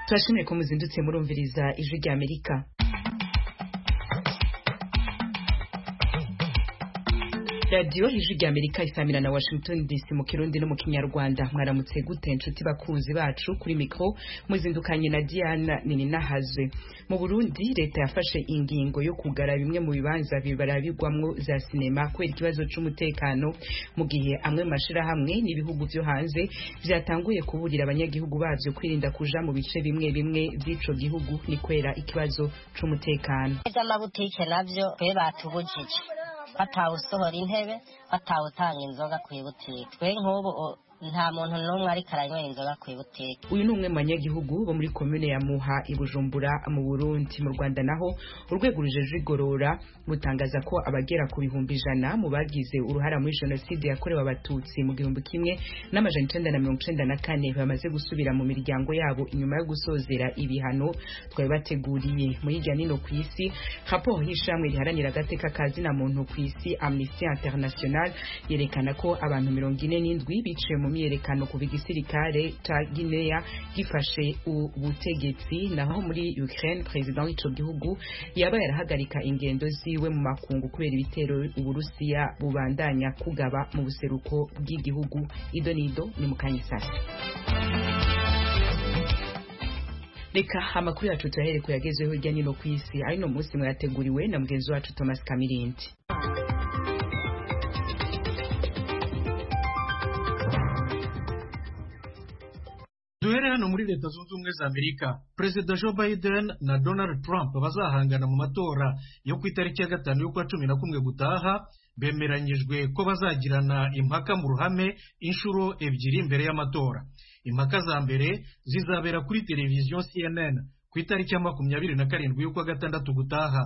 turashimye ko muzindutse murumviriza ijwi rya amerika radiyo ijwi rya amerika isamira na washington dc mu kirundi no mu kinyarwanda mwaramutse gute inshuti bakunzi bacu kuri mikoro muzindukanye na diana nininahazwe mu burundi leta yafashe ingingo yo kugara bimwe mu bibanza bibarabigwamwo za sinema kubera ikibazo cy'umutekano mu gihe amwe mu mashyirahamwe n'ibihugu byo hanze byatanguye kuburira abanyagihugu babyo kwirinda kuja mu bice bimwe bimwe by'ico gihugu ni kwera ikibazo c'umutekano iby'amabutike nabyo twe batubujije batawe usohora intebe batawe utanga inzoga ku ibutike twe nk'ubu nta muntu n'umwe ariko aranywera inzoga ku ibutike uyu ni umwe mu banyagihugu bo muri komune ya muha i bujumbura mu burundi mu rwanda naho urwego rujeje igorora rutangaza ko abagera ku bihumbi ijana mu bagize uruhara muri jenoside yakorewe abatutsi mu gihumbi kimwe n'amajana icenda na mirongo icenda na kane bamaze gusubira mu miryango yabo inyuma yo gusozera ibihano twari bateguriye mu hirya nino ku isi raporo y'ishamwe riharanira agateka ka zina muntu ku isi amnesty international yerekana ko abantu mirongo ine n'indwi biciwe mu myerekano ku igisirikare ca Guinea gifashe ubutegetsi naho muri Ukraine president w'ico gihugu yaba yarahagarika ingendo ziwe mu makungu kubera ibitero uburusiya bubandanya kugaba mu buseruko bw'igihugu idonido ni mukanyisasi reka amakuru yacu tuyahere kuyagezeho hirya nino ku isi ari no munsi mwayateguriwe na mugenzi wacu Thomas Kamirindi duhere hano muri leta zunze ubumwe za amerika perezida joe biden na donald trump bazahangana mu matora yo ku itariki ya gatanu y'ukwa cumi na kumwe gutaha bemeranyijwe ko bazagirana impaka mu ruhame inshuro ebyiri mbere y'amatora impaka za mbere zizabera kuri televiziyo cnn ku itariki ya makumyabiri na karindwi y'ukwa gatandatu gutaha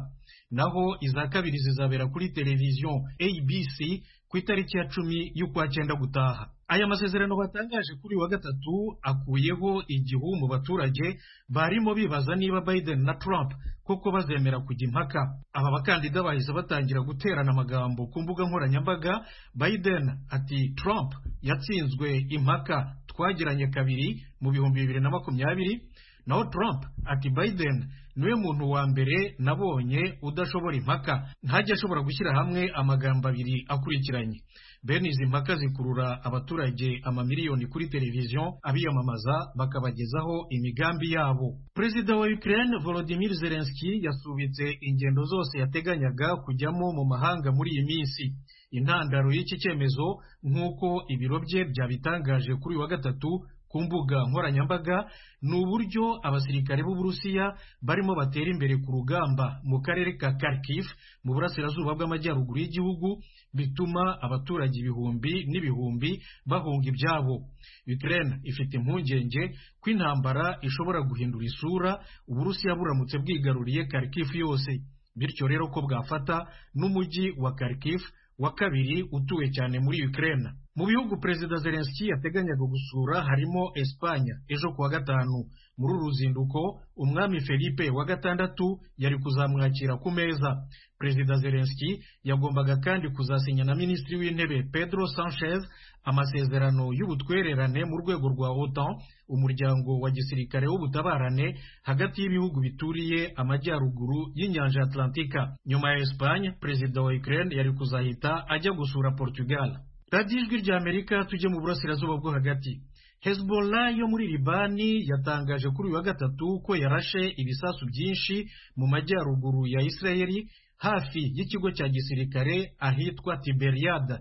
naho iza kabiri zizabera kuri televiziyo abc ku itariki ya cumi y'ukwa cyenda gutaha aya masezerano batangaje kuri wa gatatu akuyeho igihu mu baturage barimo bibaza niba Biden na Trump koko bazemera kujya impaka aba bakandida bahise batangira guterana amagambo ku mbuga nkoranyambaga Biden ati Trump yatsinzwe impaka twagiranye kabiri mu bihumbi bibiri na makumyabiri naho Trump ati Biden niwe muntu wa mbere nabonye udashobora impaka ntajya ashobora gushyira hamwe amagambo abiri akurikiranye bene izi mpaka zikurura abaturage amamiliyoni kuri televiziyo abiyamamaza bakabagezaho imigambi yabo perezida wa Ukraine Volodymyr Zelensky yasubitse ingendo zose yateganyaga kujyamo mu mahanga muri iyi minsi intandaro y'iki cyemezo nk'uko ibiro bye byabitangaje kuri wa gatatu ku mbuga nkoranyambaga ni uburyo abasirikare b'uburusiya barimo batera imbere ku rugamba mu karere ka Kharkiv mu burasirazuba bw'amajyaruguru y'igihugu bituma abaturage ibihumbi n'ibihumbi bahunga ibyabo Ukraine ifite impungenge ko intambara ishobora guhindura isura uburusiya buramutse bwigaruriye Kharkiv yose bityo rero ko bwafata n'umujyi wa Kharkiv wa kabiri utuwe cyane muri Ukraine mu bihugu perezida Zelensky yateganyaga gusura harimo Espanya ejo kuwa gatanu muri uru ruzinduko umwami Felipe wa gatandatu yari kuzamwakira ku meza perezida Zelensky yagombaga kandi kuzasinya na minisitiri w'intebe Pedro Sanchez amasezerano y'ubutwererane mu rwego rwa OTAN umuryango wa gisirikare w'ubutabarane hagati y'ibihugu bituriye amajyaruguru y'inyanja Atlantika nyuma ya Espanye perezida wa Ukraine yari kuzahita ajya gusura Portugal radiyo ijwi rya amerika tujye mu burasirazuba bwo hagati hezbollah yo muri libani yatangaje kuri uyu wa gatatu ko yarashe ibisasu byinshi mu majyaruguru ya isirayeli hafi y'ikigo cya gisirikare ahitwa tiberiyada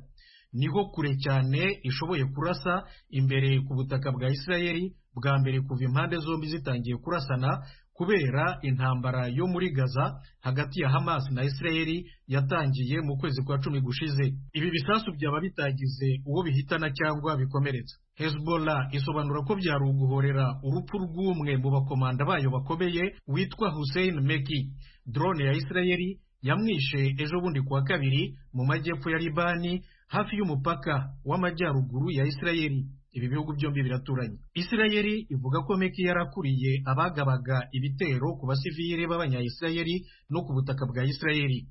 niho kure cyane ishoboye kurasa imbere ku butaka bwa isirayeli bwa mbere kuva impande zombi zitangiye kurasana kubera intambara yo muri gaza hagati ya hamas na isirayeli yatangiye mu kwezi kwa cumi gushize ibi bisasu byaba bitagize uwo bihitana cyangwa bikomeretsa hezbollah isobanura ko byari uguhorera urupfu rw'umwe mu bakomanda bayo bakomeye witwa hussein meki drone ya isirayeli yamwishe ejo bundi kuwa kabiri mu majyepfo ya libani hafi y'umupaka w'amajyaruguru ya isirayeli ibi bihugu byombi biraturanye isirayeli ivuga ko meki yarakuriye abagabaga ibitero ku basivili b'abanyayisirayeli no ku butaka bwa isirayeli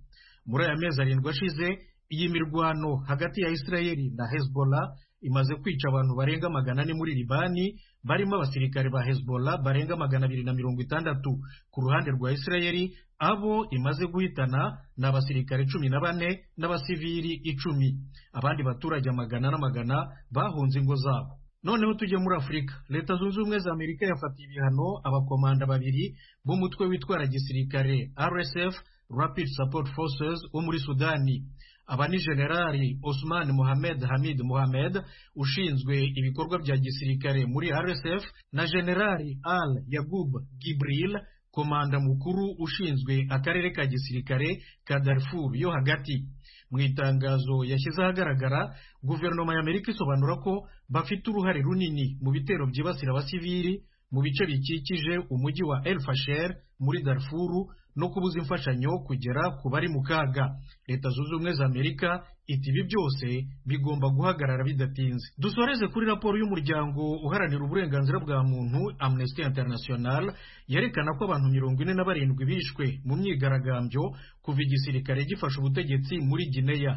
muri aya mezi arindwi ashize iyi mirwano hagati ya israeli na hezbollah imaze kwica abantu barenga magana ane muri libani barimo abasirikare ba hezbollah barenga magana abiri na mirongo itandatu ku ruhande rwa israeli abo imaze guhitana ni abasirikare cumi na bane n'abasivili icumi abandi baturage amagana n'amagana bahunze ingo zabo noneho tujye muri afurika leta zunze ubumwe za amerika yafatiye ibihano abakomanda babiri b'umutwe witwara gisirikare rsf rapid support forces wo muri sudani aba ni generali osman mohamed hamid mohamed ushinzwe ibikorwa bya gisirikare muri rsf na generali al yagub gibril komanda mukuru ushinzwe akarere ka gisirikare ka darfur yo hagati mu itangazo yashyize ahagaragara guverinoma ya amerika isobanura ko bafite uruhare runini mu bitero byibasira abasivili mu bice bikikije umujyi wa el fasher muri darfuru no kubuza imfashanyo kugera ku bari mu kaga leta zunze ubumwe za amerika iti ibi byose bigomba guhagarara bidatinze dusoreze kuri raporo y'umuryango uharanira uburenganzira bwa muntu amnesty international yerekana ko abantu mirongo ine na barindwi bishwe mu myigaragambyo kuva igisirikare gifashe ubutegetsi muri gineya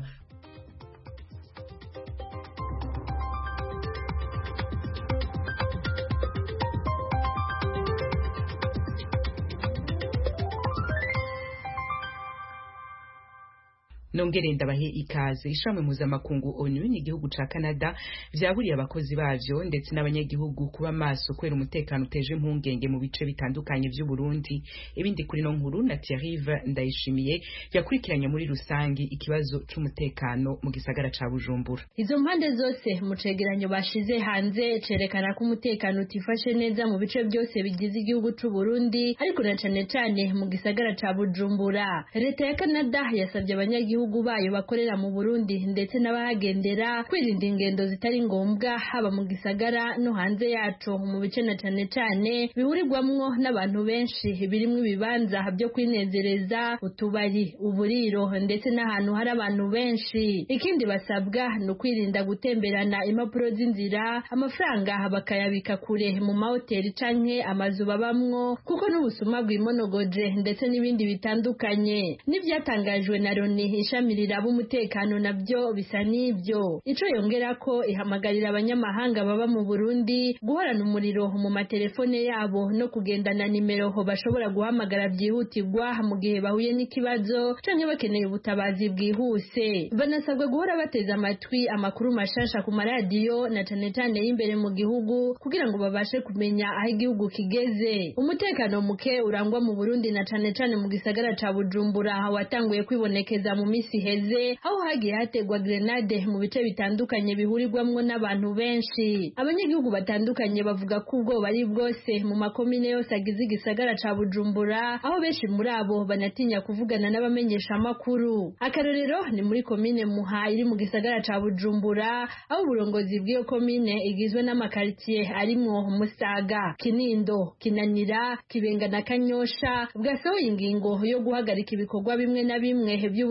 nongere ndabahe ikaze ishami mpuzamakungu onu n'igihugu ca canada vyaburiye abakozi bavyo ndetse n'abanyagihugu kuba maso kubera umutekano uteje impungenge mu bice bitandukanye vy'uburundi ibindi kuri no nkuru na thierrive ndayishimiye yakurikiranye muri rusangi ikibazo c'umutekano mu gisagara ca bujumbura izo mpande zose mu cegeranyo bashize hanze cerekana ko umutekano utifashe neza mu bice byose bigize igihugu c'uburundi ariko na cane cane mu gisagara ca bujumbura leta ya canada yasabye abanyagihugu abagihugu bayo bakorera mu Burundi ndetse n'abahagendera kwirinda ingendo zitari ngombwa haba mu gisagara no hanze yaco mu bice na cane cane bihurirwamwo n'abantu benshi birimwo ibibanza byo kwinezereza utubari uburiro ndetse n'ahantu hari abantu benshi ikindi basabwa ni ukwirinda gutemberana impapuro z'inzira amafaranga bakayabika kure mu mahoteli canke amazu babamwo kuko n'ubusuma bwimonogoje ndetse n'ibindi bitandukanye n'ivyatangajwe na Loni ishami riraba umutekano nabyo bisa n'ibyo ico yongera ko ihamagarira abanyamahanga baba mu Burundi guhorana umuriro mu matelefone yabo no kugendana nimero bashobora guhamagara byihutirwa mu gihe bahuye n'ikibazo canke bakeneye ubutabazi bwihuse banasabwa guhora bateze amatwi amakuru mashasha ku maradiyo na cane cane y'imbere mu gihugu kugira ngo babashe kumenya aho igihugu kigeze umutekano muke urangwa mu Burundi na cane cane mu gisagara ca Bujumbura watanguye kwibonekeza mu mu misi heze aho hagiye hategwa grenade mu bice bitandukanye bihurirwamwo n'abantu benshi abanyagihugu batandukanye bavuga ko ubwo bari bwose mu makomine yose agize igisagara ca bujumbura aho benshi muri abo banatinya kuvugana n'abamenyesha amakuru akarorero ni muri komine muha iri mu gisagara ca bujumbura aho uburongozi bw'iyo komine igizwe n'amakaritsiye arimwo musaga kinindo kinanira kibenga na kanyosha bwasohoye ingingo yo guhagarika ibikorwa bimwe na bimwe by'ubudandaji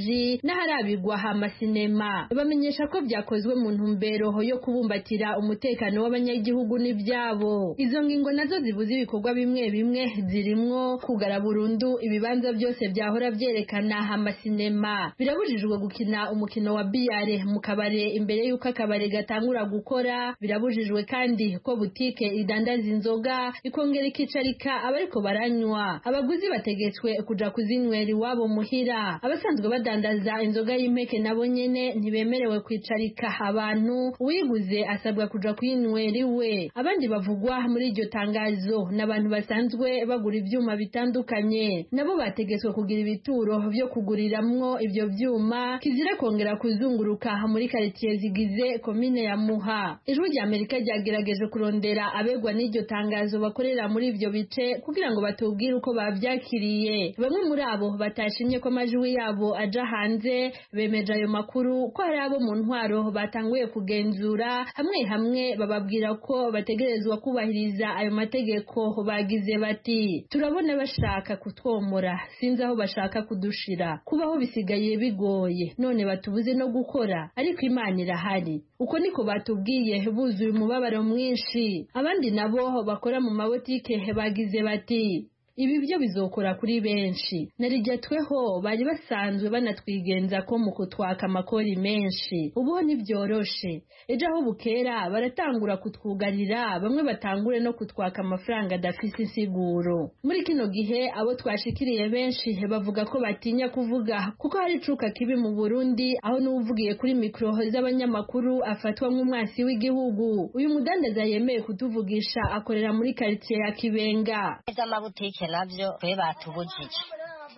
ubudandaji n'aharabigwa amasinema bamenyesha ko byakozwe mu ntumbero yo kubumbatira umutekano w'abanyagihugu n'ibyabo izo ngingo nazo zibuza ibikorwa bimwe bimwe zirimwo kugara burundu ibibanza byose byahora byerekana amasinema birabujijwe gukina umukino wa biyare mu kabare imbere y'uko akabare gatangura gukora birabujijwe kandi ko butike idandaza inzoga ikongera ikicarika abariko baranywa abaguzi bategetswe kuja kuzinywera iwabo muhira abasanzwe abasanzwe badandaza inzoga y'impeke nabo nyene ntibemerewe kwicarika abantu uwiguze asabwa kuja kwinywera iwe abandi bavugwa muri iryo tangazo n'abantu basanzwe bagura ivyuma bitandukanye nabo bategetswe kugira ibituro vyo kuguriramwo ivyo vyuma kizira kongera kuzunguruka muri karitiye zigize komine ya muha ijwi rya amerika ryagerageje kurondera abegwa n'iryo tangazo bakorera muri ivyo bice kugira ngo batubwire uko bavyakiriye bamwe muri abo batashimye ko amajwi yabo aja hanze bemeje ayo makuru ko hari abo mu ntwaro batanguye kugenzura hamwe hamwe bababwira ko bategerezwa kubahiriza ayo mategeko bagize bati turabona bashaka kutwomora sinzi aho bashaka kudushira kubaho bisigaye bigoye none batubuze no gukora ariko imana irahari uko niko batubwiye buzuye umubabaro mwinshi abandi nabo bakora mu mabotike bagize bati ibi byo bizokora kuri benshi narijyatweho bari basanzwe banatwigenza ko mu kutwaka amakori menshi ubu ntibyoroshe ejo aho bukera baratangura kutwugarira bamwe batangure no kutwaka amafaranga adafite insiguro muri kino gihe abo twashikiriye benshi bavuga ko batinya kuvuga kuko hari icuka kibi mu burundi aho n'uvugiye kuri mikoro z'abanyamakuru afatwa nk'umwansi w'igihugu uyu mudandaza yemeye kutuvugisha akorera muri karitsiye ya kibenga iby'amabutike nabyo twe batubujije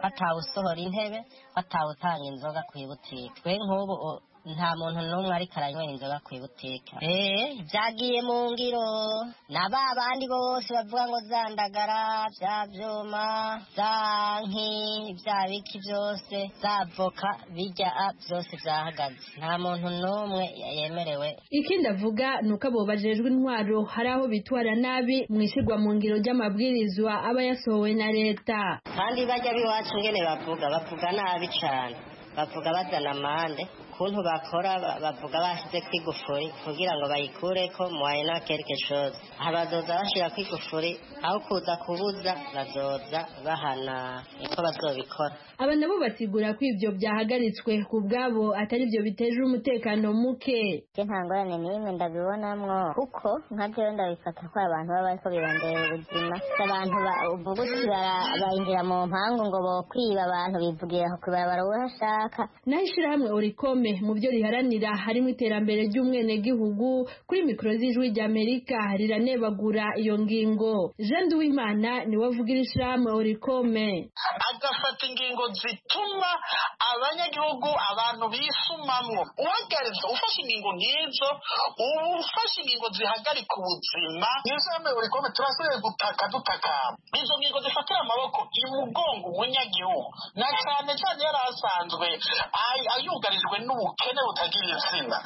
batawusohora intebe batawutanga inzoga ku ibutike twe nk'ubu o- nta muntu n'umwe ariko aranywera inzoga ku ibutike eee byagiye mu ngiro na ba bandi bose bavuga ngo zandagara bya byuma za nki bya biki byose za voka bijya a, byose byahagaze nta muntu n'umwe yemerewe ikindi avuga ni uko abo bajejwe intwaro hari aho bitwara nabi mu ishyirwa mu ngiro ry'amabwirizwa aba yasohowe na leta kandi bajya b'iwacu ngene bavuga bavuga nabi cyane bavuga bazana amande ukuntu bakora ba- bavuga bashyize ku igufuri kugira ngo bayikureko muwayina kereke chose aha bazoza bashyira ku igufuri aho kuza kubuza bazoza bahana niko bazobikora aba nabo basigura ko ibyo byahagaritswe ku bwabo atari byo biteje umutekano muke je nta ngorane n'imwe ndabibonamwo kuko nka jewe ndabifata ko abantu baba bariko birondera ubuzima abantu ba- ubu gutyo bara- bayinjira mu mpangu ngo bokwiba abantu bivugira ku ibarabara uwo ashaka naho ishyirahamwe orikome mu byo riharanira harimo iterambere ry'umwenegihugu kuri mikoro z'ijwi ry'amerika riranebagura iyo ngingo jean duwimana niwe avuga iri shyirahamwe orikome agafata ingingo zituma abanyagihugu abantu bisumamwo uhagaritse ufashe ingingo nk'izo uba ufashe ingingo zihagarika ubuzima nizo yambaye buri kome turasigaye gutaka dutakamba izo ngingo zifatira amaboko imugongo umunyagihugu na cyane cyane yari asanzwe ay- ayugarijwe n'ubukene butagira izina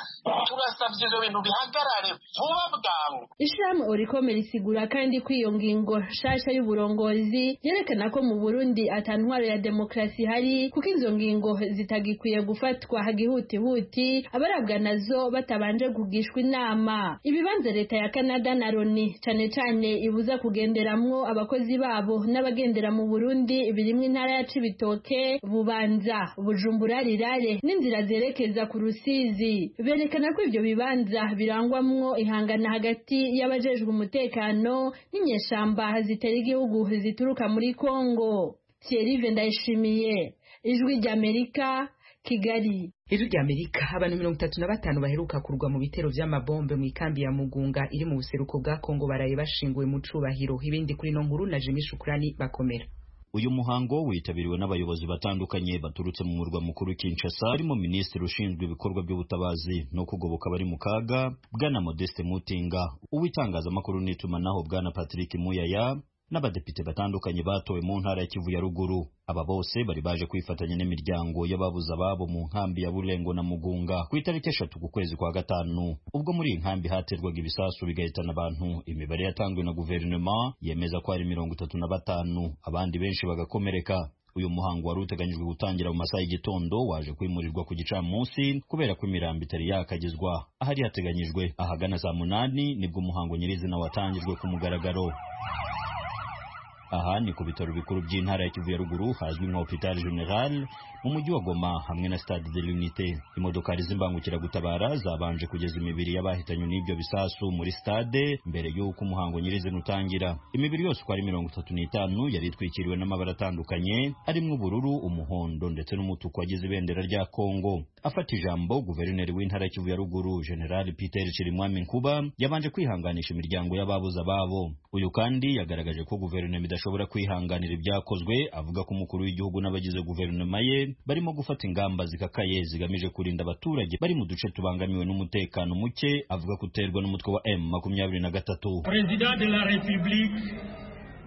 turasabye ibyo bintu bihagarare vuba bwangu Ishirahamwe Orikome risigura kandi ko iyo ngingo nshasha y'uburongozi yerekana ko mu Burundi atantwaro ya demokarasi ihari kuko izo ngingo zitagikwiye gufatwa hagihutihuti abarabwa nazo batabanje kugishwa inama ibibanza leta ya Canada na Loni cane cane ibuza kugenderamwo abakozi babo n'abagendera mu Burundi birimwo intara ya Cibitoke Bubanza Bujumbura Rirare n'inzira zerekeza ku Rusizi berekana ko ibyo bibanza birangwamwo ihangana hagati y'abajejwe umutekano n'inyeshamba zitera igihugu zituruka muri Kongo Thierry Vendayishimiye Ijwi ry'Amerika Kigali Ijwi rya Amerika abantu mirongo itatu na batanu baheruka kurwa mu bitero vy'amabombe mu ikambi ya Mugunga iri mu buseruko bwa Kongo baraye bashinguwe mu cubahiro ibindi kuri no nkuru na Jimmy Shukrani bakomera uyu muhango witabiriwe n'abayobozi batandukanye baturutse mu murwa mukuru Kinshasa harimo minisitiri ushinzwe ibikorwa by'ubutabazi no kugoboka abari mu kaga bwana Modeste Mutinga uw'itangazamakuru n'itumanaho bwana Patrick Muyaya n'abadepite batandukanye batowe mu ntara ya Kivu ya ruguru aba bose bari baje kwifatanya n'imiryango y'ababuze ababo mu nkambi ya Burengo na Mugunga ku itariki eshatu ku kwezi kwa gatanu ubwo muri iyi nkambi haterwaga ibisasu bigahitana abantu imibare yatanzwe na guverinoma yemeza ko hari mirongo itatu na batanu abandi benshi bagakomereka uyu muhango wari uteganyijwe gutangira mu masaha y'igitondo waje kwimurirwa ku gicamunsi kubera ko imirambo itari yakagezwa ahari hateganyijwe ahagana saa munani nibwo umuhango nyirizina watangijwe ku mugaragaro aha ni ku bitaro bikuru by'intara ya kivu ya ruguru hazwi nka hopital general mu mujyi wa goma hamwe na stade de l'unité imodokari z'imbangukiragutabara zabanje kugeza imibiri y'abahitanywe n'ibyo bisasu muri stade mbere y'uko umuhango nyirizina utangira imibiri yose uko ari mirongo itatu n'itanu yari itwikiriwe n'amabara atandukanye arimo ubururu umuhondo ndetse n'umutuku wagize ibendera rya kongo afata ijambo guverineri w'intara ya kivu ya ruguru general peter chirimwami nkuba yabanje kwihanganisha imiryango y'ababuze ababo uyu kandi yagaragaje ko guverinoma idashobora kwihanganira ibyakozwe avuga ko umukuru w'igihugu n'abagize guverinoma ye barimo gufata ingamba zikakaye zigamije kurinda abaturage bari mu duce tubangamiwe n'umutekano muke avuga ko uterwa n'umutwe wa M makumyabiri na gatatu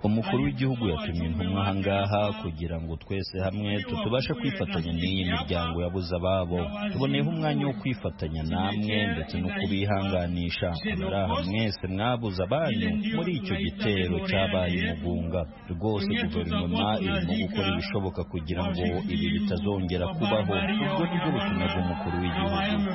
umukuru w'igihugu yatumye intumwa aha ngaha kugira ngo twese hamwe tutubashe kwifatanya n'iyi miryango yabuze ababo tuboneyeho umwanya wo kwifatanya namwe ndetse no kubihanganisha abari aha mwese mwabuze abanyu muri icyo gitero cyabaye umugunga rwose guverinoma irimo gukora ibishoboka kugira ngo ibi bitazongera kubaho ubwo nibwo butumwa bw'umukuru w'igihugu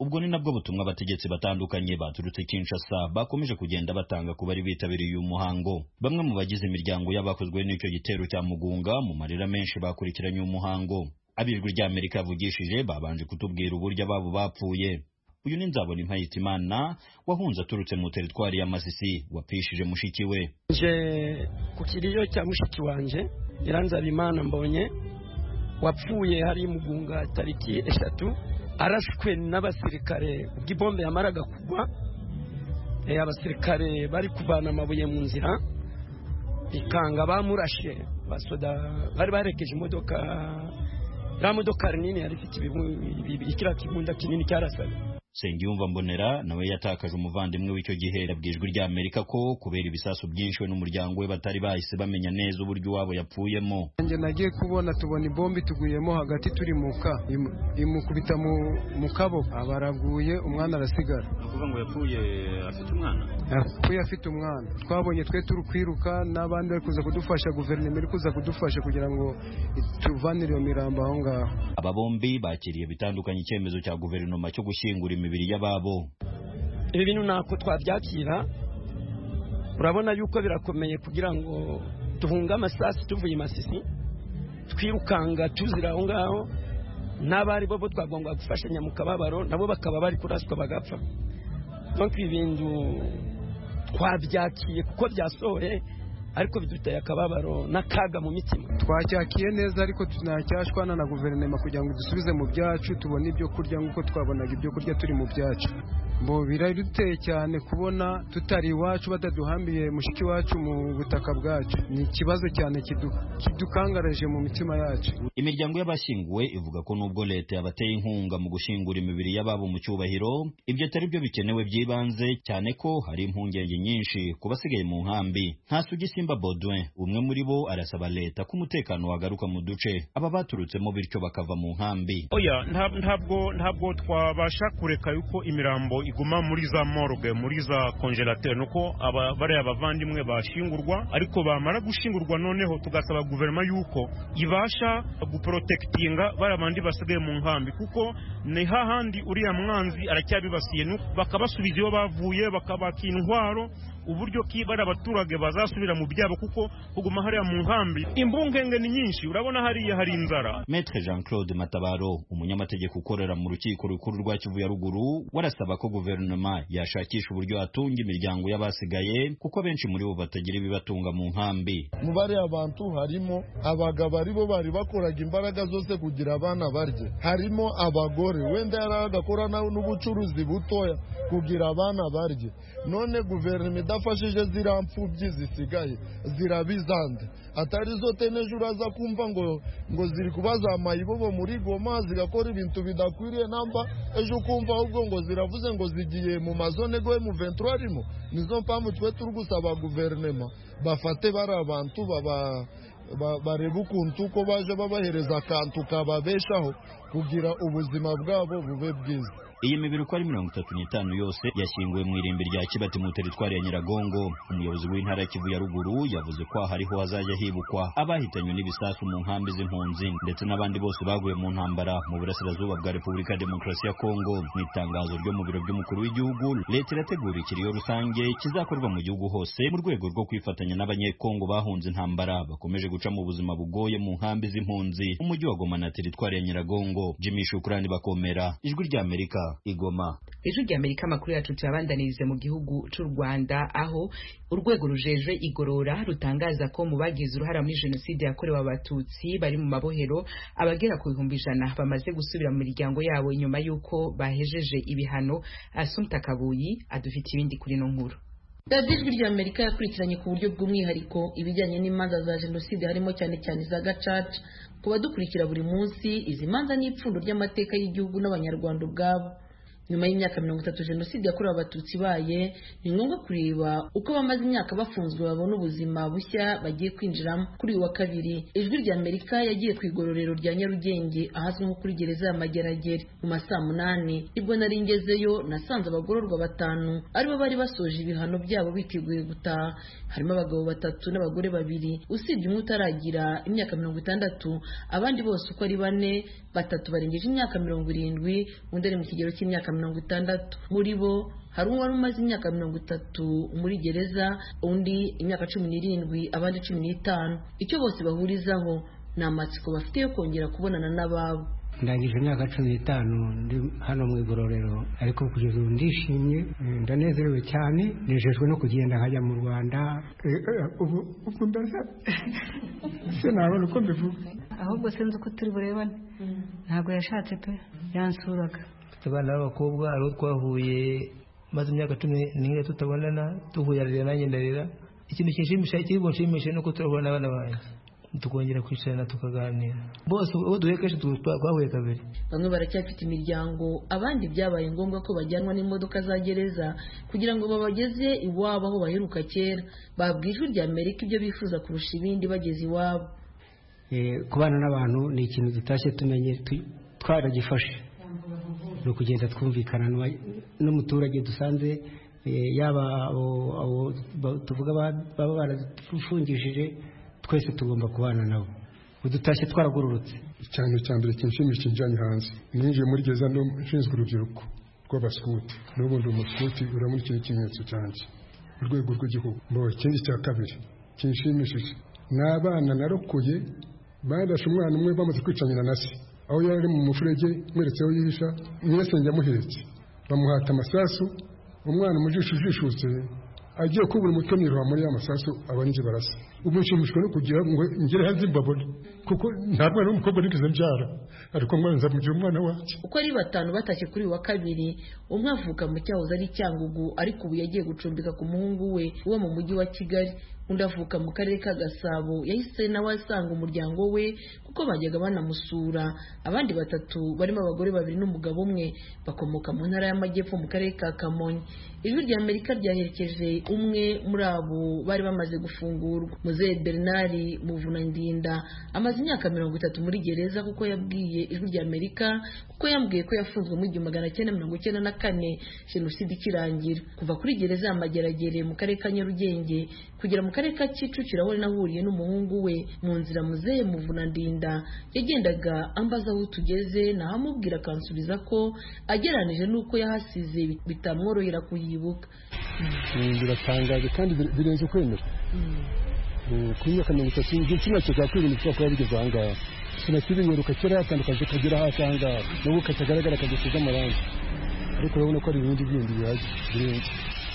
ubwo ni nabwo butumwa abategetsi batandukanye baturutse Kinshasa bakomeje kugenda batanga ku bari bitabiriye uyu muhango bamwe mu bagize imiryango y'abakozwe n'icyo gitero cya mugunga mu marira menshi bakurikiranye umuhango abijwi rya amerika yavugishije babanje kutubwira uburyo ababo bapfuye uyu ni nzabona impayitimana wahunze aturutse mu teritwari ya masisi wapishije mushiki we nje ku kiriyo cya mushiki wanjye Imana mbonye wapfuye hari mugunga tariki eshatu arashwe n'abasirikare ubwo ibombe yamaraga kugwa abasirikare bari kuvana amabuye mu nzira bikanga bamurashe basoda bari barekeje imodoka iriya modoka nini yari ifite kiriya kibunda kinini cyarasaga Nsengiyumva Mbonera nawe yatakaje umuvandimwe w'icyo gihe yabwiye ijwi rya Amerika ko kubera ibisasu byinshi we n'umuryango we batari bahise bamenya neza uburyo iwabo yapfuyemo nanjye nagiye kubona tubona ibombi tuguyemo hagati turi mu ka imukubita mu kaboko abaraguye umwana arasigara kuvuga ngo yapfuye afite umwana yapfuye afite umwana twabonye twe turi kwiruka n'abandi bari kuza kudufasha guverinoma iri kuza kudufasha kugira ngo tuvanire iyo mirambo aho ngaho aba bombi bakiriye bitandukanye icyemezo cya guverinoma cyo gushyingura imibiri y'ababo ibi bintu ntako twabyakira urabona yuko birakomeye kugira ngo duhunge amasasu tuvuye i masisi twirukanga tuzira aho ngaho n'abari bo bo twagomba gufashanya mu kababaro nabo bakaba bari kuraswa bagapfa nk'uko ibintu twabyakiye kuko byasohoye ariko biduteye akababaro n'akaga mu mitima twacyakiye neza ariko tunacyashwana na guverinoma kugira ngo dusubize mu byacu tubone ibyo kurya nk'uko twabonaga ibyo kurya turi mu byacu ngo biraduteye cyane kubona tutari iwacu bataduhambiye mushiki wacu mu butaka bwacu ni ikibazo cyane kidukangaraje mu mitima yacu imiryango y'abashyinguwe ivuga ko nubwo leta yabateye inkunga mu gushyingura imibiri y'ababo mu cyubahiro ibyo atari byo bikenewe by'ibanze cyane ko hari impungenge nyinshi ku basigaye mu nkambi ntasugi Simba Baudouin umwe muri bo arasaba leta ko umutekano wagaruka mu duce aba baturutsemo bityo bakava mu nkambi oya ntabwo ntabwo twabasha kureka yuko imirambo iguma muri za morgue muri za konjerateri nuko bariya abavandimwe bashingurwa ariko bamara gushingurwa noneho tugasaba guverinoma yuko ibasha guporotekitinga bariya bandi basigaye mu nkambi kuko ni hahandi uriya mwanzi aracyabibasiye bakabasubiza iyo bavuye bakabaka intwaro uburyo ki bari abaturage bazasubira mu byabo kuko kuguma hariya mu nkambi imbungenge ni nyinshi urabona hariya hari inzara Maître Jean Claude Matabaro umunyamategeko ukorera mu rukiko rukuru rwa Kivu ya ruguru warasaba ko guverinoma yashakisha uburyo yatunga imiryango y'abasigaye kuko benshi muri bo batagira ibibatunga mu nkambi mu bariya abantu harimo abagabo aribo bari bakoraga imbaraga zose kugira abana barye harimo abagore wenda yari agakora n'ubucuruzi butoya kugira abana barye none guverinoma idafashije ziriya mfubyi zisigaye zirabizande atari zo teneje uraza kumva ngo ngo ziri kubaza amayibobo muri goma zigakora ibintu bidakwiriye namba ejo ukumva ahubwo ngo ziravuze ngo zigiye mu mazone goye mu venturarimo nizo mpamvu twe turi gusaba guverinema bafate bari abantu baba bareba ukuntu uko baje babahereza akantu kababeshaho kugira ubuzima bwabo bube bwiza iyi mibiri uko ari mirongo itatu n'itanu yose yashyinguwe mu irimbi rya kibati mu teritwari ya nyiragongo umuyobozi w'intara ya kivu ya ruguru yavuze ko hariho hazajya hibukwa abahitanywe n'ibisasu mu nkambi z'impunzi ndetse n'abandi bose baguye mu ntambara mu burasirazuba bwa repubulika ya demokarasi ya kongo mu itangazo ryo mu biro by'umukuru w'igihugu leta irategura ikiriyo rusange kizakorwa mu gihugu hose mu rwego rwo kwifatanya n'abanyekongo bahunze intambara bakomeje guca mu buzima bugoye mu nkambi z'impunzi umujyi wa goma na teritwari ya nyiragongo jimmy shukurani bakomera ijwi rya amerika igoma ejo rya amerika amakuru yacu tuyabandanirize mu gihugu cy'u rwanda aho urwego rujejwe igorora rutangaza ko mu bagize uruhara muri jenoside yakorewe abatutsi bari mu mabohero abagera ku bihumbi ijana bamaze gusubira mu miryango yabo nyuma y'uko bahejeje ibihano asumta kabuyi adufite ibindi kuri no nkuru radiyo ijwi rya amerika yakurikiranye ku buryo bw'umwihariko ibijyanye n'imanza za jenoside harimo cyane cyane za gacaca ku badukurikira buri munsi izi manza ni ipfundo ry'amateka y'igihugu n'abanyarwanda ubwabo nyuma y'imyaka mirongo itatu jenoside yakorewe abatutsi ibaye ni ngombwa kureba uko abamaze imyaka bafunzwe babona ubuzima bushya bagiye kwinjiramo kuri uyu wa kabiri ijwi rya amerika yagiye ku igororero rya nyarugenge ahazwi nko kuri gereza ya mageragere mu ma saa munani nibwo naringezeyo nasanze abagororwa batanu aribo bari basoje ibihano byabo biteguye gutaha harimo abagabo batatu n'abagore babiri usibye umwe utaragira imyaka mirongo itandatu abandi bose uko ari bane batatu barengeje imyaka mirongo irindwi undi ari mu kigero cy'imyaka mirongo itandatu muri bo hari uwari umaze imyaka mirongo itatu muri gereza undi imyaka cumi n'irindwi abandi cumi n'itanu icyo bose bahurizaho ni amatsiko bafite yo kongera kubonana n'ababo ndangije imyaka cumi n'itanu ndi hano mu igororero ariko kugeza ubu ndishimye eh, ndanezerewe cyane nejejwe no kugenda nkajya mu rwanda Eh, eh, ubu ubu ndasa sinabona uko mbivuga ahubwo sinzi uko turi burebane ntabwo yashatse pe yansuraga mfite abana b'abakobwa hari uwo twahuye maze imyaka cumi n'imwe tutabonana tuhuye ararira nanjye ndarira ikintu kinshimisha kiri bunshimishe ni uko turahura n'abana banjye tukongera kwicarana tukaganira bose uwo duhuye kenshi tu- twa- twahuye kabiri bamwe baracyafite imiryango abandi byabaye ngombwa ko bajyanwa n'imodoka za gereza kugira ngo babageze iwabo aho baheruka kera babwiye ijwi rya amerika ibyo bifuza kurusha ibindi bageze iwabo Eh, kubana n'abantu ni ikintu dutashye tumenye tu- twaragifashe ni ukugenda twumvikana n'uwa- n'umuturage dusanze eh, yaba abo abo ba- tuvuga ba- baba baradufungishije twese tugomba kubana nabo udutashye twaragororotse icyane cya mbere kinshimishije njyanye hanze ninjiye muri gereza ndo nshinzwe urubyiruko rw'abasikuti n'ubu ndi umusikuti uramurikira ikimenyetso cyanjye mu rwego rw'igihugu mbo ikindi cya kabiri kinshimishije ni abana narokoye barashe umwana umwe bamaze kwicanyira na se aho yari ari mu mufurege mweretse aho yihisha mwese njya muhetse bamuhata amasasu umwana mu jisho jishutse agiye kubura umutwe mu iroha muri ya masasu abanjye barasa ubu nshimishwa no kugira ngo ngere hanze mbabone kuko nta mwana w'umukobwa nigeze mbyara ariko mwanza mu gihe umwana wanjye uko ari batanu batashye kuri uyu wa kabiri umwe avuka mu cyahoze ari cyangugu ariko ubu yagiye gucumbika ku muhungu we wo mu mujyi wa kigali undi avuka mu karere ka gasabo yahise nawe asanga umuryango we kuko bajyaga banamusura abandi batatu barimo abagore babiri n'umugabo umwe bakomoka mu ntara y'amajyepfo mu karere ka kamonyi ijwi rya amerika ryaherekeje umwe muri abo bari bamaze gufungurwa muzehe bernard muvunandinda amaze imyaka mirongo itatu muri gereza kuko yabwiye ijwi rya amerika kuko yambwiye ko yafunzwe mu igihumbi magana cyenda mirongo icyenda na kane jenoside ikirangira kuva kuri gereza ya mageragere mu karere ka nyarugenge kugera mu karere ka kicukiro aho yari nahuriye n'umuhungu we mu nzira muzehe muvunandinda yagendaga ambaza aho tugeze nahamubwira akansubiza ko ageranije n'uko yahasize bitamworohera kuyibuka Eh, biratangaje kandi bir- birenze ukwemera Eh, ku myaka mirongo itatu igihe kimwe kizakwirinda kwirinda ushobora kuba bigeze aha ngaha sinakibinyeruka kera yatandukanye kagera hasi aha ngaha nubwo katagaragara akagisize amarangi ariko urabona ko ari ibindi bindi bihaje birenze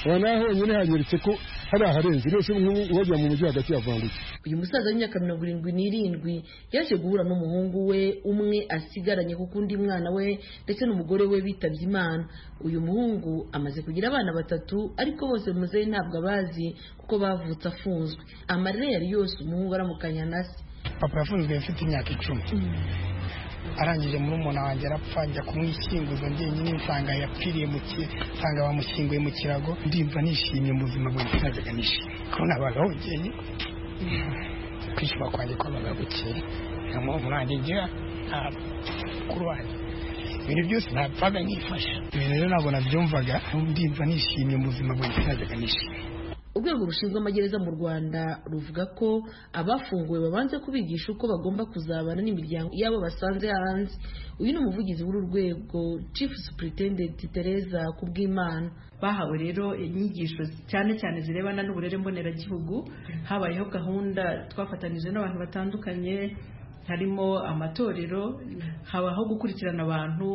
aha naho honyine hanyeretse ko hari aharenze rwose nk'uwajya mu mujyi hagati yavangutse uyu musaza w'imyaka mirongo irindwi n'irindwi yaje guhura n'umuhungu we umwe asigaranye kuko undi mwana we ndetse n'umugore we bitabye imana uyu muhungu amaze kugira abana batatu ariko bose muzehe ntabwo abazi kuko bavutse afunzwe amarira yari yose umuhungu aramukanya na se papa yafunzwe mfite imyaka icumi arangije muri umuntu wanjye arapfa njya kumwishyinguza njyenyine nsanga yapfiriye mu ki nsanga bamushyinguye mu kirago ndimva nishimye mu buzima bwanjye najyaga nishimye kubona abagabukeye kwishima kwanjye kwabaga bukeye nta mpamvu nanjye ngira nta mukuru wanjye ibintu byose ntapfaga nifasha ibintu rero ntabwo nabyumvaga ndimva nishimye mu buzima bwanjye najyaga nishimye urwego rushinzwe amagereza mu rwanda ruvuga ko abafunguwe babanza kubigisha uko bagomba kuzabana n'imiryango yabo basanze hanze uyu ni umuvugizi w'uru rwego chief superintendent tereza kubwimana bahawe rero inyigisho cyane cyane zirebana n'uburere mboneragihugu habayeho gahunda twafatanije n'abantu batandukanye harimo amatorero habaho gukurikirana abantu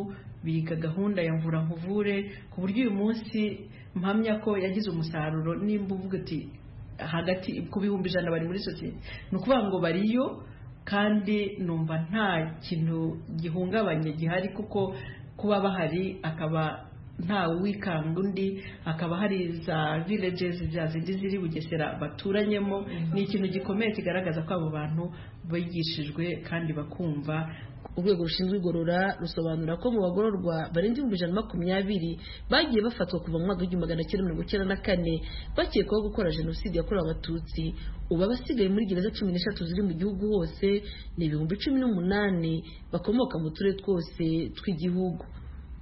biga gahunda ya mvura nkuvure ku buryo uyu munsi mpamya ko yagize umusaruro nimba uvuga uti hagati ku bihumbi ijana bari muri sosiyete ni ukuvuga ngo bariyo kandi numva nta kintu gihungabanye gihari kuko kuba bahari akaba nta wikanga undi hakaba hari za villages za zindi ziri bugesera baturanyemo ni ikintu gikomeye kigaragaza ko abo bantu bigishijwe kandi bakumva urwego rushinzwe igorora rusobanura ko mu bagororwa barenze ibihumbi ijana na makumyabiri bagiye bafatwa kuva mu mwaka w'igihumbi magana cyenda mirongo icyenda na kane bakekwaho gukora jenoside yakorewe abatutsi ubu abasigaye muri gereza cumi n'eshatu ziri mu gihugu hose ni ibihumbi cumi n'umunani bakomoka mu turere twose tw'igihugu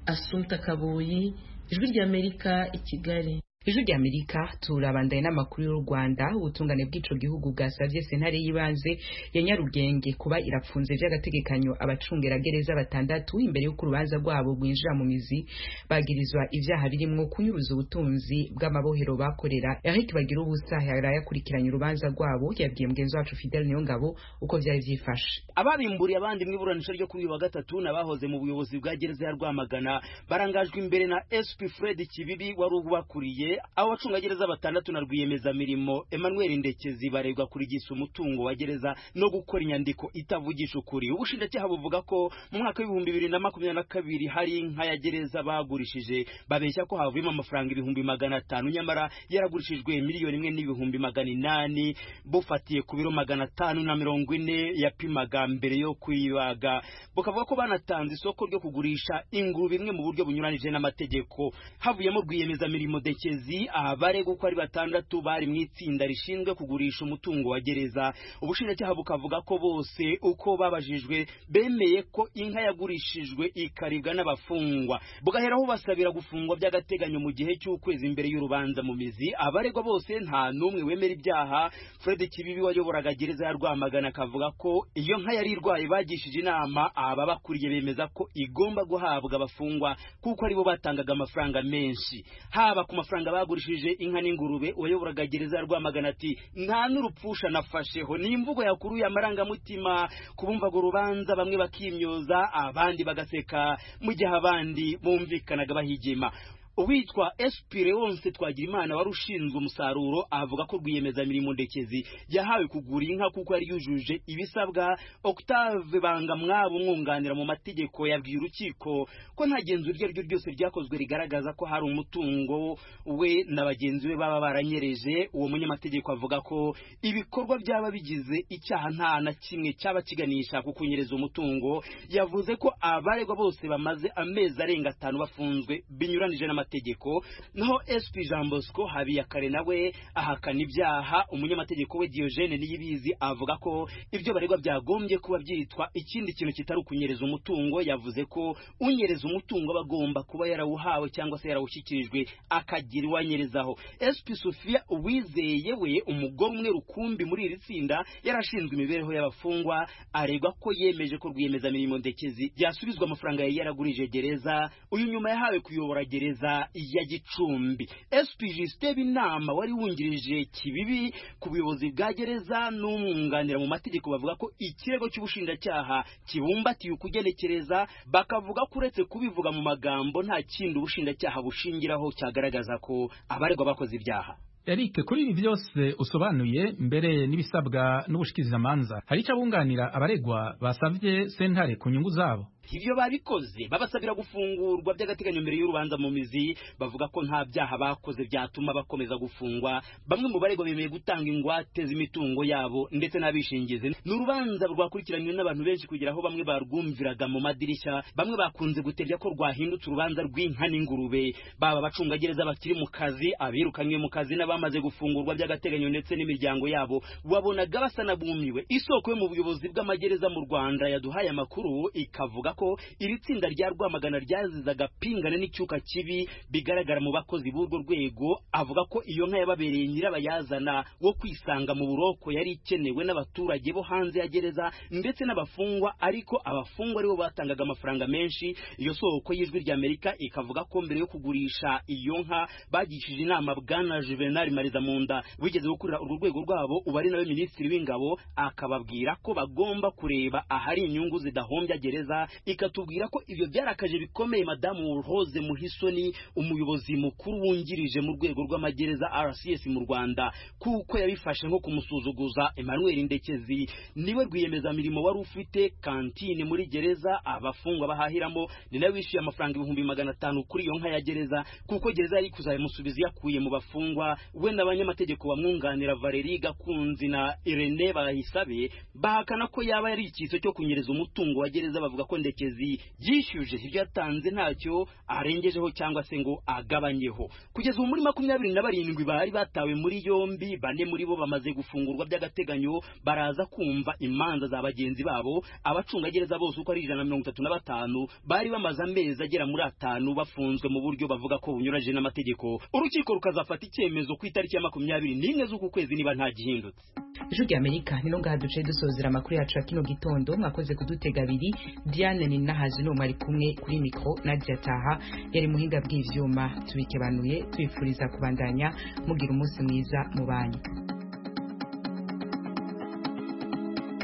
asumta kaboyi ijwi ry'amerika i kigali ijwi ry'amerika turabandaye n'amakuru y'u rwanda ubutungane bw'ico gihugu bwasavye sentare y'ibanze ya nyarugenge kuba irapfunze vy'agategekanyo abacungeragereza batandatu imbere y'uko urubanza rwabo rwinjira mu mizi bagirizwa ivyaha birimwo kunyuruza ubutunzi bw'amabohero bakorera eric bagira ubusa yari yakurikiranye urubanza rwabo yabwiye mugenzi wacu fidel niyongabo uko vyari vyifashe ababimburiye abandi mu iburanisha ryo kuri uyu wa gatatu n'abahoze mu buyobozi bwa gereza ya rwamagana barangajwe imbere na sp fred kibibi wari ubakuriye abo bacungagereza batandatu na rwiyemezamirimo emmanuel ndekezi baregwa kurigisa umutungo wa gereza no gukora inyandiko itavugisha ukuri ubushinjacyaha buvuga ko mu mwaka w'ibihumbi bibiri na makumyabiri na kabiri hari inka ya gereza bagurishije babeshya ko havuyemo amafaranga ibihumbi magana atanu nyamara yaragurishijwe miliyoni imwe n'ibihumbi magana inani bufatiye ku biro magana atanu na mirongo ine yapimaga mbere yo kuyibaga bukavuga ko banatanze isoko ryo kugurisha ingurube imwe mu buryo bunyuranije n'amategeko havuyemo rwiyemezamirimo dekezi abarega uko ari batandatu bari mu itsinda rishinzwe kugurisha umutungo wa gereza ubushinjacyaha bukavuga ko bose uko babajijwe bemeye ko inka yagurishijwe ikaribwa n'abafungwa bugaheraho basabira gufungwa by'agateganyo mu gihe cy'ukwezi imbere y'urubanza mu mizi abaregwa bose nta n'umwe wemera ibyaha fred kibibi wayoboraga gereza ya rwamagana akavuga ko iyo nka yari irwaye bagishije inama ababakuriye bemeza ko igomba guhabwa abafungwa kuko aribo batangaga amafaranga menshi haba ku mafaranga bagurishije inka n'ingurube uwayoboraga gereza ya rwamagana ati nta n'urupfusha nafasheho ni imvugo yakuruye amarangamutima ku bumvaga urubanza bamwe bakimyoza abandi bagaseka mu gihe abandi bumvikanaga bahigima uwitwa SP Leonce Twagirimana wari ushinzwe umusaruro avuga ko rwiyemezamirimo ndekezi yahawe kugura inka kuko yari yujuje ibisabwa Octave Bangamwabo umwunganira mu mategeko yabwiye urukiko ko nta genzura iryo aryo ryose ryakozwe rigaragaza ko hari umutungo we na bagenzi be baba baranyereje uwo munyamategeko avuga ko ibikorwa byaba bigize icyaha nta na kimwe cyaba kiganisha ku kunyereza umutungo yavuze ko abaregwa bose bamaze amezi arenga atanu bafunzwe binyuranije n'amategeko amategeko naho SP Jean Bosco Habiyakare nawe ahakana ibyaha umunyamategeko we Diogene Niyibizi avuga ko ibyo baregwa byagombye kuba byitwa ikindi kintu kitari ukunyereza umutungo yavuze ko unyereza umutungo bagomba kuba yarawuhawe cyangwa se yarawushyikirijwe akagira uwanyerezaho SP Sofia Uwizeye we umugore umwe rukumbi muri iri tsinda yarashinzwe imibereho y'abafungwa aregwa ko yemeje ko rwiyemezamirimo ndekezi yasubizwa amafaranga yari yaragurije gereza uyu nyuma yahawe kuyobora gereza ya gicumbi spg steve inama wari wungirije kibibi ku buyobozi bwa gereza n'umwunganira mu mategeko bavuga ko ikirego cy'ubushinjacyaha kibumbatiye ukugenekereza bakavuga ko uretse kubivuga mu magambo nta kindi ubushinjacyaha bushingiraho cyagaragaza ko abaregwa bakoze ibyaha Eric kuri ibi byose usobanuye mbere n'ibisabwa n'ubushikirizamanza hari icyo abunganira abaregwa basabye sentare ku nyungu zabo ibyo babikoze babasabira gufungurwa by'agateganyo mbere y'urubanza mu mizi bavuga ko nta byaha bakoze byatuma bakomeza gufungwa bamwe mu baregwa bemeye gutanga ingwate z'imitungo yabo ndetse n'abishingizi ni urubanza rwakurikiranywe n'abantu benshi kugira aho bamwe barwumviraga mu madirishya bamwe bakunze guterya ko rwahindutse urubanza rw'inka n'ingurube baba abacungagereza bakiri mu kazi abirukanywe mu kazi n'abamaze gufungurwa by'agateganyo ndetse n'imiryango yabo wabonaga basa n'abumiwe isoko yo mu buyobozi bw'amagereza mu rwanda yaduhaye amakuru ikavuga ko iri tsinda rya rwamagana ryazizaga pingana n'icyuka kibi bigaragara mu bakozi b'urwo rwego avuga ko iyo nka yababereye nyirabayazana wo kwisanga mu buroko yari ikenewe n'abaturage bo hanze ya gereza ndetse n'abafungwa ariko abafungwa aribo batangaga amafaranga menshi iyo soko y'ijwi ry'amerika ikavuga ko mbere yo kugurisha iyo nka bagishije inama bwana juvenal mariza munda wigeze gukorera urwo rwego rwabo ubu ari nawe minisitiri w'ingabo akababwira ko bagomba kureba ahari inyungu zidahombya gereza ikatubwira ko ibyo byarakaje bikomeye madamu Rose Muhisoni umuyobozi mukuru wungirije mu rwego rw'amagereza RCS mu Rwanda kuko yabifashe nko kumusuzuguza Emmanuel Ndekezi niwe rwiyemezamirimo wari ufite kantine muri gereza abafungwa bahahiramo ni nawe wishyuye amafaranga ibihumbi magana atanu kuri iyo nka ya gereza kuko gereza yari kuzayimusubiza yakuye mu bafungwa we n'abanyamategeko bamwunganira Valerie Gakunzi na Irene Bahisabe bahakana ko yaba yari ikiso cyo kunyereza umutungo wa gereza bavuga ko ndekezi karekezi yishyuje ibyo yatanze ntacyo arengejeho cyangwa se ngo agabanyeho kugeza ubu muri makumyabiri na barindwi bari batawe muri yombi bane muri bo bamaze gufungurwa by'agateganyo baraza kumva imanza za bagenzi babo abacungagereza bose uko ari ijana na mirongo itatu na batanu bari bamaze amezi agera muri atanu bafunzwe mu buryo bavuga ko bunyuranyije n'amategeko urukiko rukazafata icyemezo ku itariki ya makumyabiri n'imwe z'uku kwezi niba nta gihindutse ijwi rya amerika ni no ngaha duce dusozera amakuru yacu ya kino gitondo mwakoze kudutega abiri diane ni nahazi n'umwe ari kumwe kuri mikoro nadia taha yari muhinga bw'ibyuma tubikebanuye twifuriza kubandanya mugira umunsi mwiza mu banyu